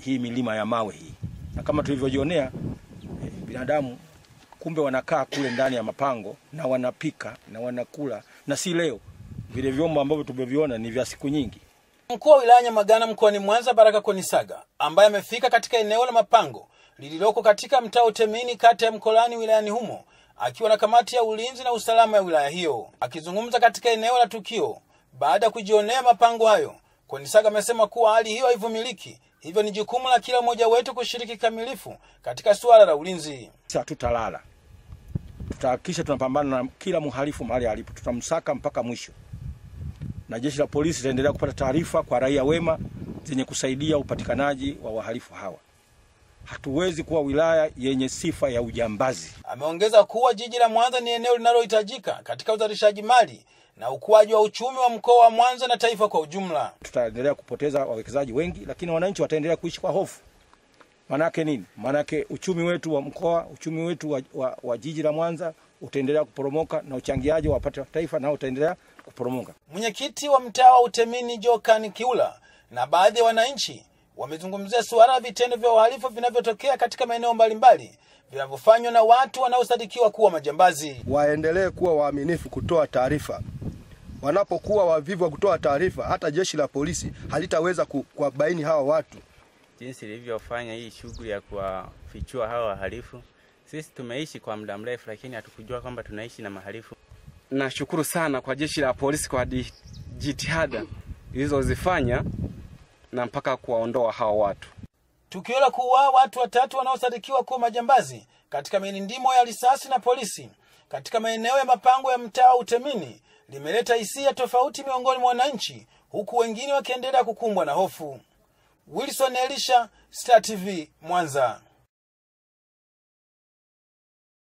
hii milima ya mawe hii, na kama tulivyojionea eh, binadamu kumbe wanakaa kule ndani ya mapango na wanapika na wanakula, na si leo. Vile vyombo ambavyo tumeviona ni vya siku nyingi. Mkuu wa wilaya Nyamagana mkoani Mwanza, Baraka Konisaga, ambaye amefika katika eneo la mapango lililoko katika mtaa Utemini, kata ya Mkolani, wilayani humo, akiwa na kamati ya ulinzi na usalama ya wilaya hiyo. Akizungumza katika eneo la tukio baada ya kujionea mapango hayo, Konisaga amesema kuwa hali hiyo haivumiliki, hivyo ni jukumu la kila mmoja wetu kushiriki kikamilifu katika suala la ulinzi. Sisi hatutalala, tutahakikisha tunapambana na kila mhalifu mahali alipo, tutamsaka mpaka mwisho, na jeshi la polisi litaendelea kupata taarifa kwa raia wema zenye kusaidia upatikanaji wa wahalifu hawa. Hatuwezi kuwa wilaya yenye sifa ya ujambazi. Ameongeza kuwa jiji la Mwanza ni eneo linalohitajika katika uzalishaji mali na ukuaji wa uchumi wa mkoa wa Mwanza na taifa kwa ujumla. Tutaendelea kupoteza wawekezaji wengi, lakini wananchi wataendelea kuishi kwa hofu. Maanake nini? Maanake uchumi wetu wa mkoa, uchumi wetu wa, wa, wa jiji la Mwanza utaendelea kuporomoka na uchangiaji wa pato la taifa nao utaendelea kuporomoka. Mwenyekiti wa mtaa wa Utemini Jokan Kiula na baadhi ya wananchi wamezungumzia suala la vitendo vya uhalifu vinavyotokea katika maeneo mbalimbali vinavyofanywa na watu wanaosadikiwa kuwa majambazi. waendelee kuwa waaminifu kutoa taarifa. Wanapokuwa wavivu wa kutoa taarifa, hata jeshi la polisi halitaweza ku- kuwabaini hawa watu. jinsi ilivyofanya hii shughuli ya kuwafichua hawa wahalifu. Sisi tumeishi kwa muda mrefu, lakini hatukujua kwamba tunaishi na mahalifu. Nashukuru sana kwa jeshi la polisi kwa di- jitihada ilizozifanya na mpaka kuwaondoa hawa watu. Tukio la kuuawa watu watatu wanaosadikiwa kuwa majambazi katika milindimo ya risasi na polisi katika maeneo ya mapango ya mtaa wa Utemini limeleta hisia tofauti miongoni mwa wananchi, huku wengine wakiendelea kukumbwa na hofu. Wilson Elisha, Star TV, Mwanza.